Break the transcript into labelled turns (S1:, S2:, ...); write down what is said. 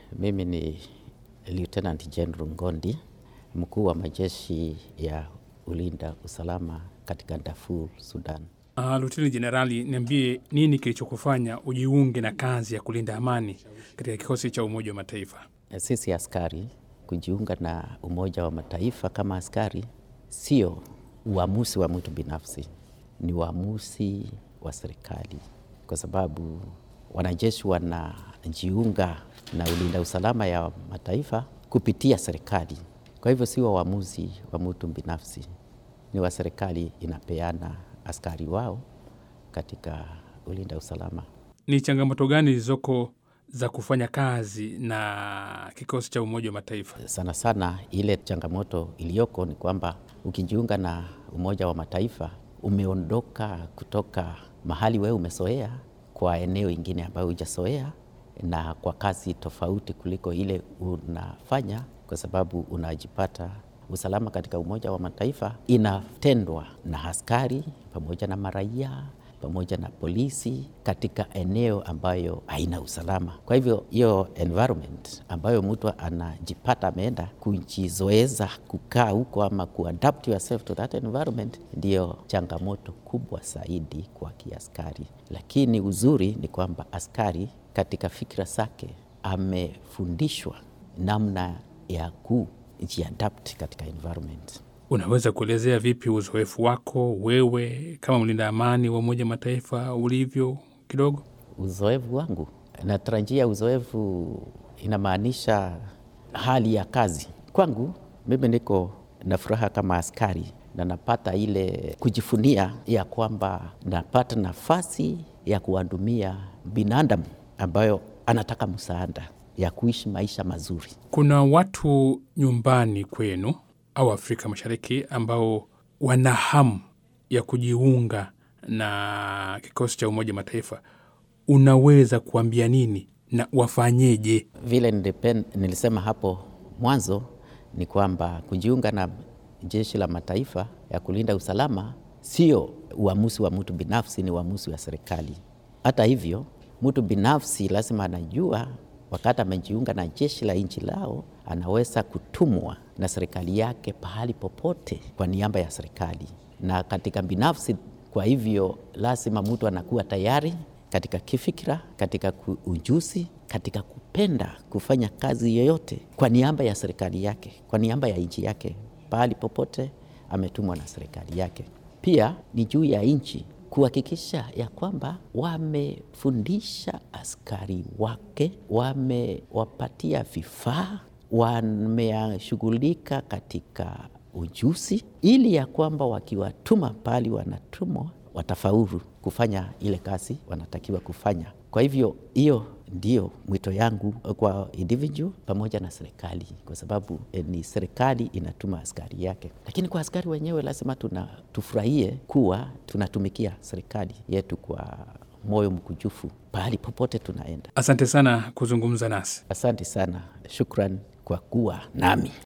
S1: Mimi ni Lieutenant General Ngondi, mkuu wa majeshi ya ulinda usalama katika Darfur, Sudan.
S2: Uh, Luteni Jenerali, niambie nini kilichokufanya ujiunge na kazi ya kulinda amani katika kikosi cha Umoja wa Mataifa?
S1: Sisi askari kujiunga na Umoja wa Mataifa kama askari sio uamuzi wa mtu binafsi, ni uamuzi wa serikali, kwa sababu wanajeshi wanajiunga na ulinda usalama ya mataifa kupitia serikali. Kwa hivyo sio uamuzi wa mtu binafsi, ni wa serikali inapeana askari wao katika ulinda usalama.
S2: Ni changamoto gani zilizoko za kufanya kazi na kikosi cha Umoja wa Mataifa?
S1: Sana sana ile changamoto iliyoko ni kwamba ukijiunga na Umoja wa Mataifa umeondoka kutoka mahali wewe umezoea kwa eneo ingine ambayo hujazoea na kwa kazi tofauti kuliko ile unafanya, kwa sababu unajipata usalama katika Umoja wa Mataifa inatendwa na askari pamoja na maraia pamoja na polisi katika eneo ambayo haina usalama. Kwa hivyo hiyo environment ambayo mtu anajipata ameenda kujizoeza kukaa huko ama kuadapt yourself to that environment, ndiyo changamoto kubwa zaidi kwa kiaskari. Lakini uzuri ni kwamba askari katika fikra zake amefundishwa namna ya kujiadapt katika environment.
S2: Unaweza kuelezea vipi uzoefu wako wewe kama mlinda amani wa Umoja wa Mataifa ulivyo kidogo?
S1: Uzoefu wangu, natarajia uzoefu inamaanisha hali ya kazi kwangu. Mimi niko na furaha kama askari na napata ile kujifunia ya kwamba napata nafasi ya kuwahudumia binadamu ambayo anataka msaada ya kuishi maisha mazuri.
S2: Kuna watu nyumbani kwenu au Afrika Mashariki ambao wana hamu ya kujiunga na kikosi cha Umoja Mataifa, unaweza kuambia nini na wafanyeje?
S1: Vile nilipen, nilisema hapo mwanzo ni kwamba kujiunga na jeshi la mataifa ya kulinda usalama sio uamuzi wa mtu binafsi, ni uamuzi wa serikali. Hata hivyo, mtu binafsi lazima anajua wakati amejiunga na jeshi la nchi lao anaweza kutumwa na serikali yake pahali popote kwa niaba ya serikali na katika binafsi. Kwa hivyo lazima mtu anakuwa tayari katika kifikira, katika ujuzi, katika kupenda kufanya kazi yoyote kwa niaba ya serikali yake, kwa niaba ya nchi yake, pahali popote ametumwa na serikali yake. Pia ni juu ya nchi kuhakikisha ya kwamba wamefundisha askari wake, wamewapatia vifaa, wameshughulika katika ujuzi, ili ya kwamba wakiwatuma pahali wanatumwa watafaulu kufanya ile kazi wanatakiwa kufanya. Kwa hivyo hiyo ndio mwito yangu kwa individual pamoja na serikali, kwa sababu eh, ni serikali inatuma askari yake, lakini kwa askari wenyewe lazima tuna tufurahie kuwa tunatumikia serikali yetu kwa moyo mkujufu pahali popote tunaenda.
S2: Asante sana kuzungumza nasi.
S1: Asante sana, shukran kwa kuwa nami.